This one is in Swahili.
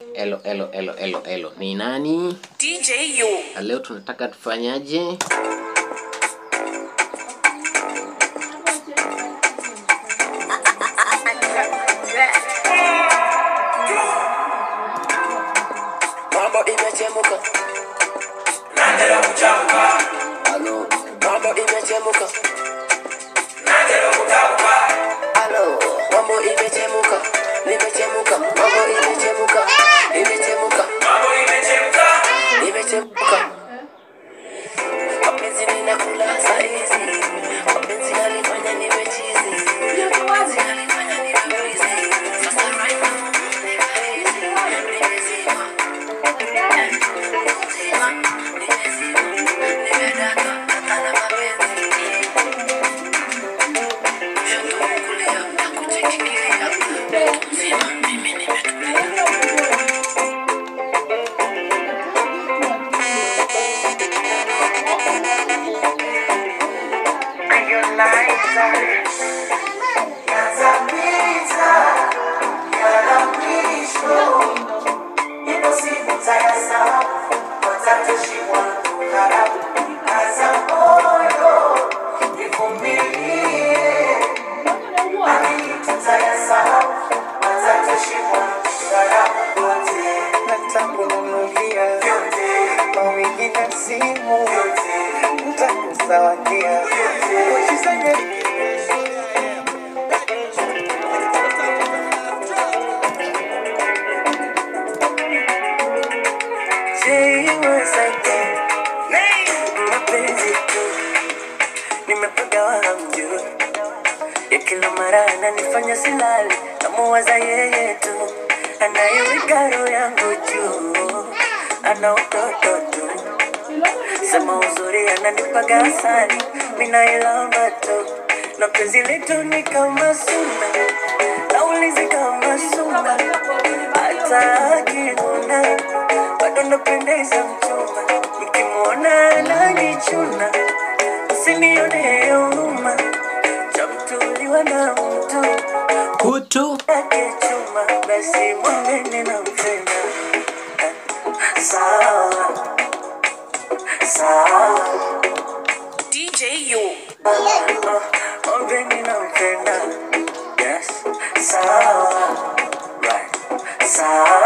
Elo, elo, elo, elo, elo. Ni nani? DJ U. Na Leo tunataka tufanyaje? Mambo imechemuka. Halo, mambo imechemuka. Halo, mambo imechemuka. Nimechemuka. Mambo imechemuka. Imechemuka. Imechemuka. Mapenzi ninakula saizi. Mapenzi yanifanya niwe chizi. Mapenzi yanifanya niwe wizi. Sasa right now, niko lazy. Nimezima. nitakununulia mawigi na simu, nitakuzawadia ukifanya mapenzi tu nimepagawa hamjui ya kila mara ananifanya silali namuwaza yeye tu anayeweka roho yangu juu ana utoto tu sema uzuri ananipaga asali minailamba tu na penzi letu ni kama suna naulizi kama suna hata akinuna bado napendeza mchumba mkimwona anajichuna usinione huruma chamtuliwa na mtu Kutu. akichuma basi mwambeni na mpenda sawa sawa DJ U. mwambeni na mpenda yes sawa right sawa